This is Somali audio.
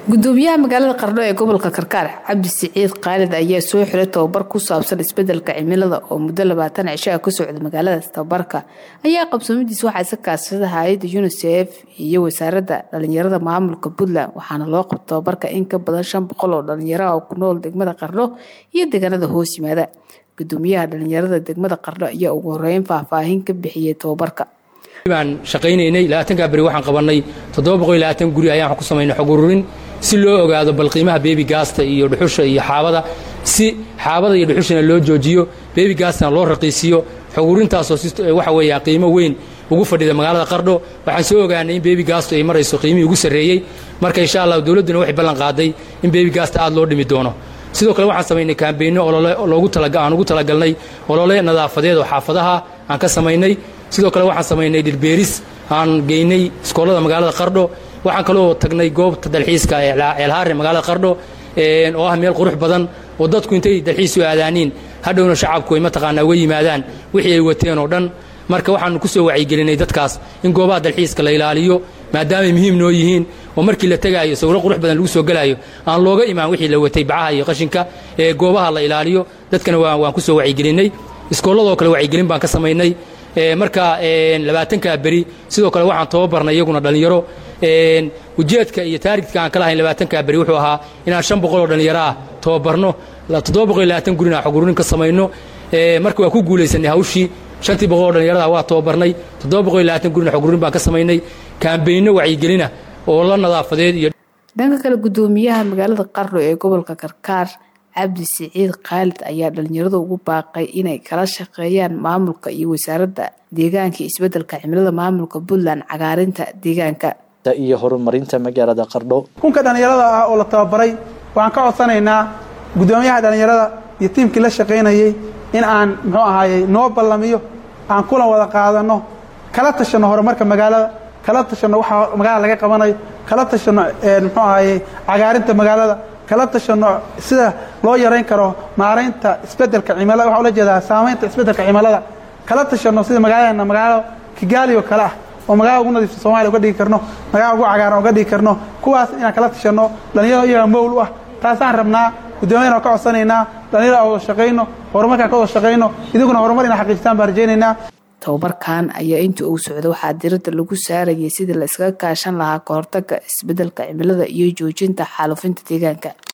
gudoomiyaha magaalada qardho ee gobolka karkaar cabdi siciid khaalid ayaa soo xiray tababar ku saabsan isbedelka cimilada oo muddo labaatan cisho ah ka socda magaaladaas tababarka ayaa qabsoomadiis waxaa iska kaashada hay-adda unisef iyo wasaaradda dhalinyarada maamulka puntland waxaana loo qabta tababarka in ka badan shan boqol oo dhalinyaro ah oo ku nool degmada qardho iyo deegaanada hoos yimaada gudoomiyaha dhalinyarada degmada qardho ayaa ugu horeyn faahfaahin ka bixiyey tababarka baan shaqaynaynay labaatankaa beri waxaan qabannay toddoba boqol iyo labaatan guri ayaan ku samaynay xog ururin si loo ogaado bal qiimaha bebi gaasta iyo dhuxusha iyo xaabada si xaabada iyo dhuxushana loo joojiyo bebi gaastana loo raqiisiyo xog ururintaasoo waxa weeya qiimo weyn ugu fadhida magaalada qardho waxaan soo ogaanay in bebi gaastu ay marayso qiimihii ugu sarreeyey marka insha allah dowladduna waxay ballan qaaday in bebi gaasta aad loo dhimi doono sidoo kale waxaan samaynay kaambeynno olole aan ugu talagalnay olole nadaafadeed oo xaafadaha aan ka samaynay sidoo kale waxaan samaynay dhirbeeris aan geynay iskoolada magaalada qardho waxaan kaloo tagnay goobta dalxiiska ee ceelhaare magaalada qardho oo ah meel qurux badan oo dadku intay dalxiis u aadaaniin hadhowna shacabku ay mataqaanaa uga yimaadaan wixii ay wateen oo dhan marka waxaanu ku soo wacyigelinay dadkaas in goobaha dalxiiska la ilaaliyo maadaamay muhiim noo yihiin oo markii la tegaayo sawiro qurux badan lagu soo gelaayo aan looga imaan wixii la watay bacaha iyo qashinka ee goobaha la ilaaliyo dadkana waan ku soo wacyigelinay iskoolladoo kale wacyigelin baan ka samaynay marka labaatankaa beri sidoo kale waxaan tababarnay iyaguna dhallinyaro ujeedka iyo taarigtka aan ka lahayn labaatankaa beri wuxuu ahaa inaan shan boqol oo dhallinyaro ah tababarno toddoba boqol iyo labaatan gurina xogururin ka samayno marka waan ku guulaysanay hawshii shantii boqol oo dhallinyarada waa tababarnay toddoba boqol iyo labaatan gurina xogururin baan ka samaynay kaambeynno wacyigelina oo la nadaafadeed iyo dhanka kale gudoomiyaha magaalada qardho ee gobolka karkaar cabdi siciid khaalid ayaa dhalinyarada ugu baaqay inay kala shaqeeyaan maamulka iyo wasaaradda deegaanka iyo isbedelka cimilada maamulka puntland cagaarinta deegaanka iyo horumarinta magaalada qardho kunka dhallinyarada ah oo la tababaray waxaan ka codsanaynaa gudoomiyaha dhallinyarada iyo tiimkii la shaqaynayey in aan muxuu ahaayey noo ballamiyo aan kulan wada qaadano kala tashanno horumarka magaalada kala tashanno waxa magaalada laga qabanayo kala tashanno muxuu ahaayey cagaarinta magaalada kala tashanno sida loo yarayn karo maaraynta isbedelka cimilada waxaa ula jeedaa saamaynta isbedelka cimilada kala tashanno sida magaaladeena magaalo kigaali oo kale ah oo magaalada ugu nadiifta soomaliya uga dhigi karno magaalada ugu cagaaran uga dhigi karno kuwaas inaan kala tashanno dhalinyaro iyaga mowl u ah taasaan rabnaa guddoomiyadan ka codsanaynaa dhalinyaro aan wada shaqayno horumarkaan ka wada shaqayno idiguna horumar ina xaqiijistaan baan rajaynaynaa tababarkan ayaa inta uu socda waxaa diradda lagu saarayay sidii la iskaga kaashan lahaa kahortaga isbedelka cimilada iyo joojinta xaalufinta deegaanka